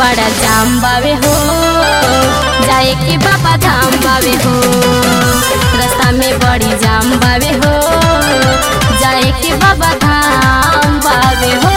बड़ा जाम बावे हो जाए के बाबा धाम बावे हो रास्ता में बड़ी जाम बावे हो जाए के बाबा धाम बावे हो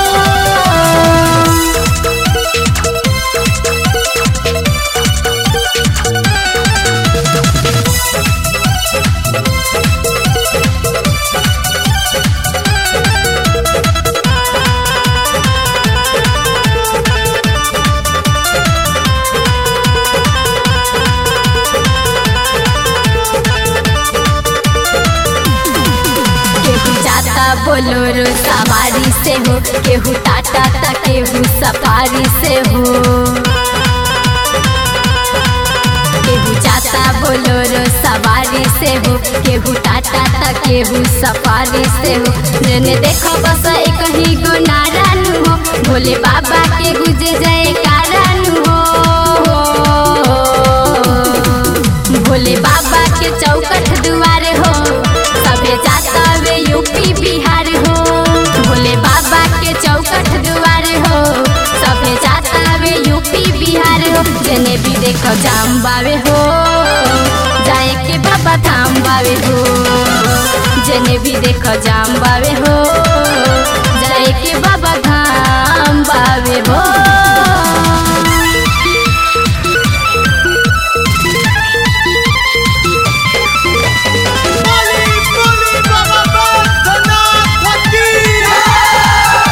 केहू जाता बोलोरो सवारी से हो केहू टाटा ता केहू सफारी से हो केहू जाता बोलोरो सवारी से हो केहू टाटा ता केहू सफारी से हो जेने देखो बस एक ही गो नारायण हो भोले बाबा के गुजे जय कारण हो भोले बाबा के चौकट दुआरे हो सबे जाता वे यूपी बिहार हो भोले बाबा के चौकट दुआरे हो सबे जाता वे यूपी बिहार हो जने भी देखो जाम बावे हो जाए के बाबा धाम बावे हो जने भी देखो जाम बावे हो जाए के बाबा धाम बावे हो बोली बोली बाबा बैद्यनाथ की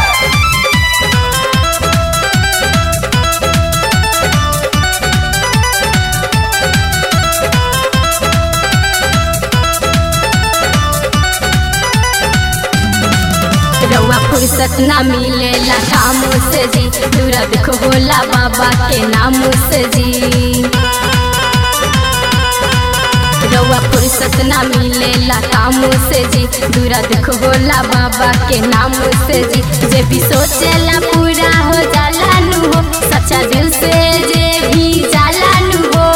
रउआ फुर्सत ना मिलेला कामों से जी दूरा देखो होला बाबा के नामों से जी रउआ फुर्सत ना मिलेला कामों से जी दूरा देखो होला बाबा के नामों से जी जे भी सोचेला पूरा हो जाला नु हो सच्चा दिल से जे भी जाला नु हो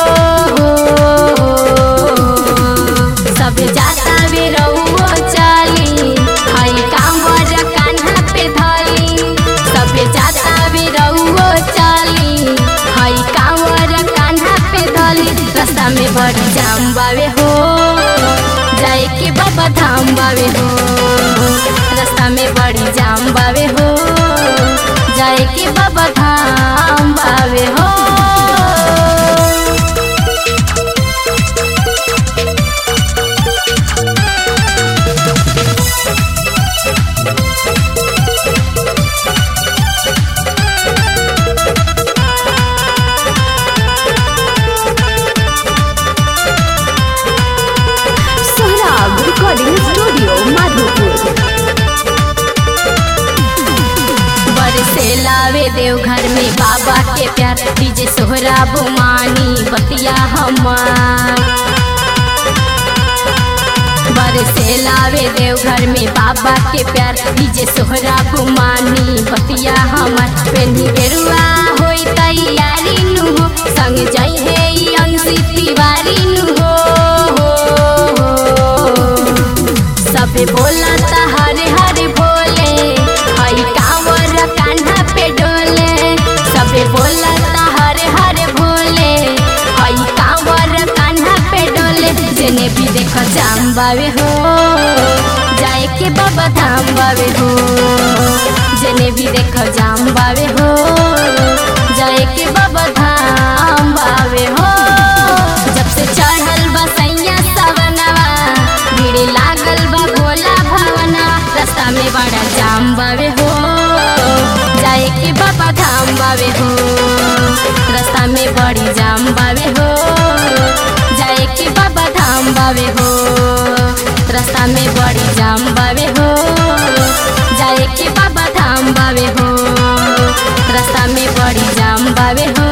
सब जाता वे रउओ चली हई कांवर कान्हा पे धली सब जाता वे रउओ चली हई कांवर कान्हा पे धली रास्ता में बड़ी जाम बावे हो जाए के बाबा धाम बावे हो रास्ता में बड़ी जाम बावे हो जाए के बाबा धाम बावे हो सोहराब रिकॉर्डिंग स्टूडियो माधोपुर बरसे लावे देवघर में बाबा के प्यार डीजे सोहरा बुमानी बतिया हमार बरसे लावे देवघर में बाबा के प्यार डीजे सोहरा बुमानी बतिया हमार पेन्ही गेरुआ होई तैयारी नु हो संग जाई है ई अंशी तिवारी नु हो सबे बोला ता हरे हरे भोले हई कांवर कान्हा पे डोले सबे बोला ता हरे हरे भोले हई कांवर कान्हा पे डोले जेने भी देखो जाम बावे हो जाए के बाबा धाम बावे हो जेने भी देखो जाम बावे हो जाए के बाबा धाम बावे हो जब से चढ़ल बसैया सवनवा भीड़ लागल बा भोला भवना रास्ता में बड़ा जाम बावे हो जाए के बाबा धाम बावे हो रास्ता में बड़ी जाम बावे हो जाए के बाबा धाम बावे हो रास्ता में बड़ी जाम बावे हो जाए के बाबा धाम बावे हो रास्ता में बड़ी जाम बावे हो